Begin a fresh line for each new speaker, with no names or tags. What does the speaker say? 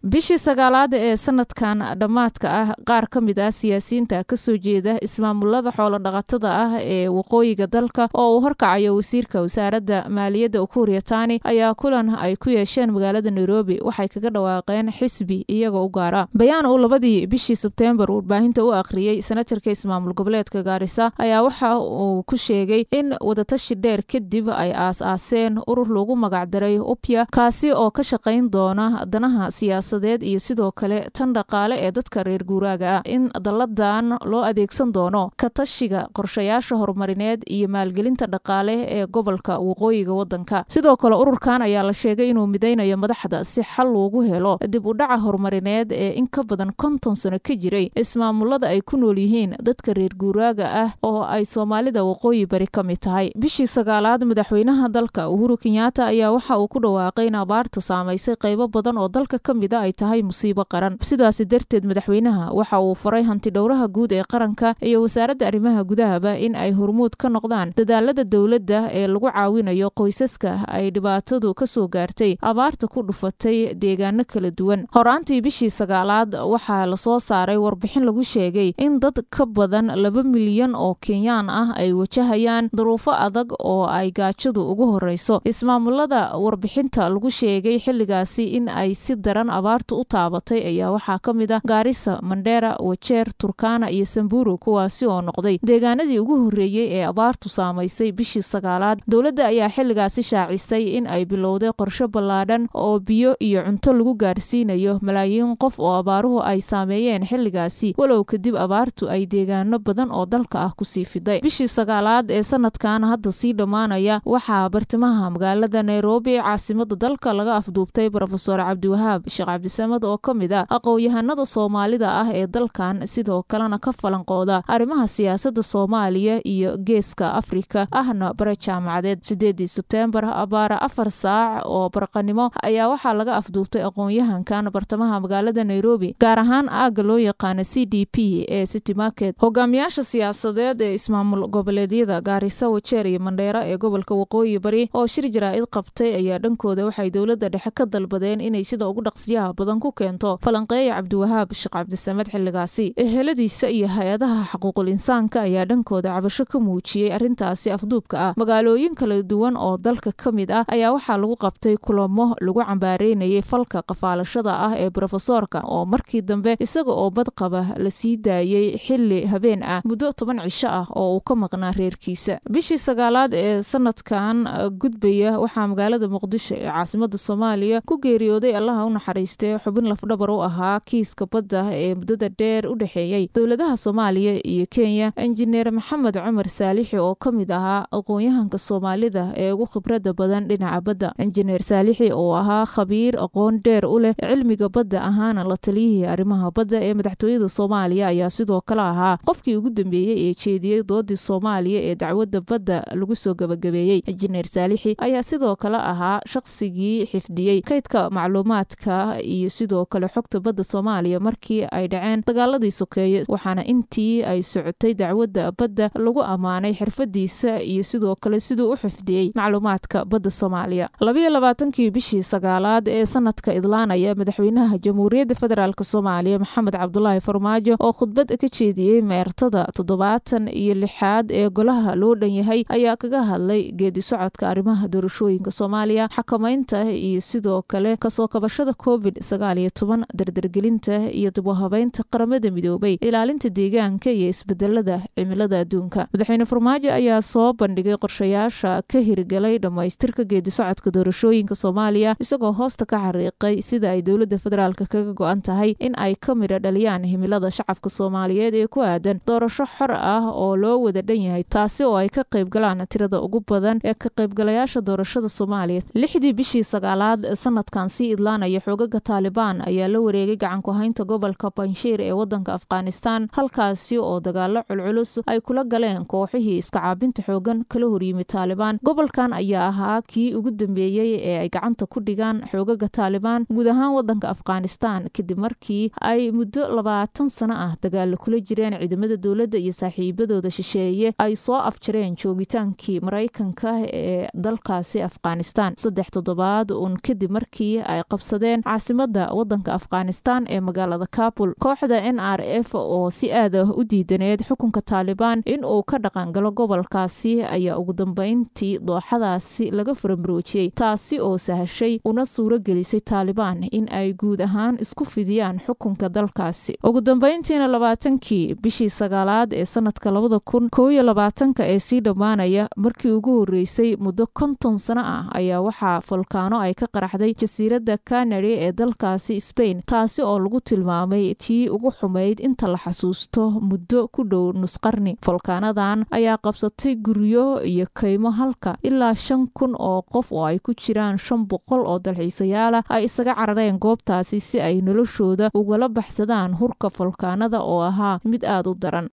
bishii sagaalaad ee sanadkan dhammaadka ah qaar ka mid ah siyaasiyiinta kasoo jeeda ismaamulada xoolodhaqatada ah ee waqooyiga dalka oo uu horkacayo wasiirka wasaaradda maaliyadda ukuuriya tani ayaa kulan ay ku yeesheen magaalada nairobi waxay kaga dhawaaqeen xisbi iyagoo u gaara bayaan uu labadii bishii sebteembar warbaahinta u akhriyey senatarka ismaamul goboleedka gaarisa ayaa waxa uu ku sheegay in wadatashi dheer kadib ay aas-aaseen urur lagu magacdaray upya kaasi oo ka shaqayn doona danaha siyaasadeed iyo sidoo kale tan dhaqaale ee dadka reer guuraaga ah in dalladan loo adeegsan doono katashiga qorshayaasha horumarineed iyo maalgelinta dhaqaale ee gobolka waqooyiga wadanka sidoo kale ururkan ayaa la sheegay inuu midaynayo madaxda si xal loogu helo dib u dhaca horumarineed ee in ka badan konton sano ka jiray ismaamulada ay ku nool yihiin dadka reer guuraaga ah oo ay soomaalida waqooyi bari ka mid tahay bishii sagaalaad madaxweynaha dalka uhuru kenyaata ayaa waxa uu ku dhawaaqay in abaarta saamaysay qaybo badan oo dalka ka mida ay tahay musiibo qaran sidaasi darteed madaxweynaha waxa uu faray hanti dhowraha guud ee qaranka iyo wasaaradda arrimaha gudahaba in ay hormuud ka noqdaan dadaalada dowladda ee lagu caawinayo qoysaska ay dhibaatadu kasoo gaartay abaarta ku dhufatay deegaano kala duwan horaantii bishii sagaalaad waxaa lasoo saaray warbixin lagu sheegay in dad ka badan laba milyan oo kenyaan ah ay wajahayaan duruufo adag oo ay gaajadu ugu horeyso ismaamulada warbixinta lagu sheegay xilligaasi in ay si daran abaartu u taabatay ayaa waxaa ka mid ah gaarisa mandheera wajeer turkana iyo samburu kuwaasi oo noqday deegaanadii ugu horreeyey ee abaartu saamaysay bishii sagaalaad dowladda ayaa xilligaasi shaacisay in ay bilowday qorshe ballaadhan oo biyo iyo cunto lagu gaarsiinayo malaayiin qof oo abaaruhu ay saameeyeen xilligaasi walow kadib abaartu ay deegaano badan oo dalka ah kusii fiday bishii sagaalaad ee sanadkan hadda sii dhammaanaya waxaa bartimaha magaalada nairobi caasimada dalka laga afduubtay brofesor cabdiwahaab sheekh cabdisamad oo ka mid ah aqoon-yahanada soomaalida ah ee dalkan sidoo kalena ka falanqooda arrimaha siyaasadda soomaaliya iyo geeska afrika ahna bare jaamacadeed sideedii sebteembar abaara afar saac oo barqanimo ayaa waxaa laga afduubtay aqoon-yahankan bartamaha magaalada nairobi gaar ahaan aagga loo yaqaana c d p ee city market hogaamiyaasha siyaasadeed ee ismaamul goboleedyada gaarisa wajeer iyo mandheera ee gobolka waqooyi bari oo shir jaraa-id qabtay ayaa dhankooda waxay dowladda dhexe ka dalbadeen inay sida ugu dhaqsiyaha badan ku keento falanqeeya cabdiwahaab sheekh cabdisamed xilligaasi eheladiisa iyo hay-adaha xuquuqul insaanka ayaa dhankooda cabasho ka muujiyey arrintaasi afduubka ah magaalooyin kala duwan oo dalka ka mid ah ayaa waxaa lagu qabtay kulamo lagu cambaareynayay falka qafaalashada ah ee brofesoorka oo markii dambe isaga oo badqaba la sii daayey xili habeen ah muddo toban cisho ah oo uu ka maqnaa reerkiisa bishii sagaalaad ee sanadkan gudbaya waxaa magaalada muqdisho ee caasimada soomaaliya ku geeriyooday allaha u naxariistay xubin lafdhabar u ahaa kiiska badda ee muddada dheer u dhexeeyey dowladaha soomaaliya iyo kenya injineer maxamed cumar saalixi oo ka mid ahaa aqoon-yahanka soomaalida ee ugu khibradda badan dhinaca badda injineer saalixi oo ahaa khabiir aqoon dheer u leh cilmiga badda ahaana la taliyihii arrimaha badda ee madaxtooyada soomaaliya ayaa sidoo kale ahaa qofkii ugu dambeeyey ee jeediyey doodii soomaaliya ee dacwadda badda lagu soo gabagabeeyey injineer saalixi ayaa sidoo kale ahaa shaqsigii xifdiyey kaydka macluumaadka iyo sidoo kale xogta badda soomaaliya markii ay dhaceen dagaaladii sokeeye waxaana intii ay socotay dacwadda badda lagu ammaanay xirfadiisa iyo sidoo kale siduu u xifdiyey macluumaadka badda soomaaliya labayo labaatankii bishii sagaalaad ee sanadka idlaanaya madaxweynaha jamhuuriyadda federaalk soomaaliya maxamed cabdulaahi farmaajo oo khudbad ka jeediyey meertada toddobaatan iyo lixaad ee golaha loo dhan yahay ayaa kaga hadlay geedi socodka arrimaha doorashooyinka soomaaliya xakamaynta iyo sidoo kale kasoo kabashada covid sagaal iyo toban dardargelinta iyo dibuhabeynta qaramada midoobay ilaalinta deegaanka iyo isbedelada cimilada adduunka madaxweyne farmaajo ayaa soo bandhigay qorshayaasha ka hirgalay dhammaystirka geedi socodka doorashooyinka soomaaliya isagoo hoosta ka xariiqay sida ay dowladda federaalk kaga go-an tahay in ay ka midha dhaliyaan himilada shacabka soomaaliyeed ee ku aadan doorasho xor ah oo loo wada dhan yahay taasi oo ay ka qayb galaan tirada ugu badan ee ka qaybgalayaasha doorashada soomaaliya lixdii bishii sagaalaad sanadkan sii idlaanaya xoogaga taalibaan ayaa la wareegay gacanku haynta gobolka banshiir ee wadanka afghanistan halkaasi oo dagaalo culculus ay kula galeen kooxihii iska caabinta xoogan kala horyimi taalibaan gobolkan ayaa ahaa kii ugu dambeeyey ee ay gacanta ku dhigaan xoogaga taalibaan guud ahaan wadanka afghanistan kadib markii ay muddo labaatan sano ah dagaalo kula jireen ciidamada dowladda iyo saaxiibadooda shisheeye ay soo afjareen joogitaankii maraykanka ee dalkaasi afghanistan saddex toddobaad uun kadib markii ay qabsadeen caasimada caasimada wadanka afghanistan ee magaalada kabul kooxda n r f oo si aad ah u diidaneed xukunka taalibaan in uu ka dhaqangalo gobolkaasi ayaa ugu dambeyntii dooxadaasi laga faramuroojiyey taasi oo sahashay una suuro gelisay taalibaan in ay guud ahaan isku fidiyaan xukunka dalkaasi ugu dambeyntiina labaatankii bishii sagaalaad ee sanadka labada kun koob iyo labaatanka ee sii dhammaanaya markii ugu horeysay muddo konton sano ah ayaa waxaa folkaano ay ka qaraxday jasiiradda kanari ee dalkaasi sbain taasi oo lagu tilmaamay tii ugu xumayd inta la xasuusto muddo ku dhow nusqarni folkaanadan ayaa qabsatay guryo iyo kaymo halka ilaa shan kun oo qof oo ay ku jiraan shan boqol oo dalxiisayaala ay isaga carareen goobtaasi si ay noloshooda ugala baxsadaan hurka folkaanada oo ahaa mid aada u daran